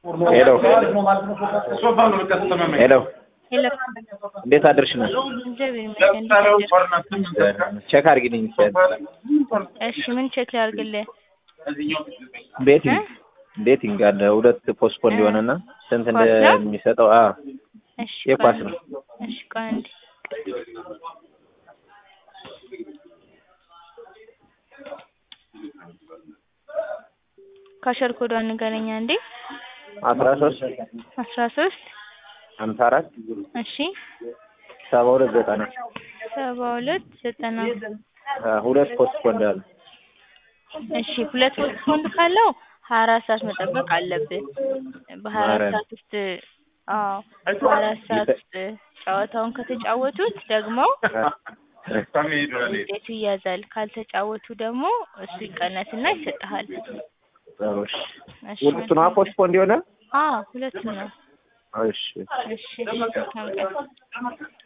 ሄሎ ሄሎ ሄሎ እንዴት አድርሽ ነው? እግዚአብሔር ይመስገን። እንዴት አደርክ? ቼክ አድርጊልኝ እሺ ምን ቼክ ላድርግልህ? ቤቲንግ ቤቲንግ አለ ሁለት ፖስፖን ሊሆንና ስንት ኳስ ነው? እንደሚሰጠው አ እሺ የኳስ ቆይ ነው። እሺ ቆይ አንዴ ካሸር ኮዷን ንገረኝ አንዴ። አስራ ሶስት አስራ ሶስት ሀምሳ አራት እሺ ሰባ ሁለት ዘጠና ሰባ ሁለት ዘጠና አ ሁለት ፖስፖን እንዳለ እሺ ሁለት ፖስፖንድ ካለው ሀያ አራት ሰዓት መጠበቅ አለብህ። በሀያ አራት ማርያም። ሰዓት ውስጥ አዎ በሀያ አራት ሰዓት ውስጥ ጨዋታውን ከተጫወቱት ደግሞ ውጤቱ ይያዛል። ካልተጫወቱ ደግሞ እሱ ይቀነስና ይሰጥሃል። ጥሩ እሺ። እሺ ሁለቱ ነው ፖስፖን እንዲሆነ አዎ ሁለቱም ነው። እሺ እሺ መልካም ቀን።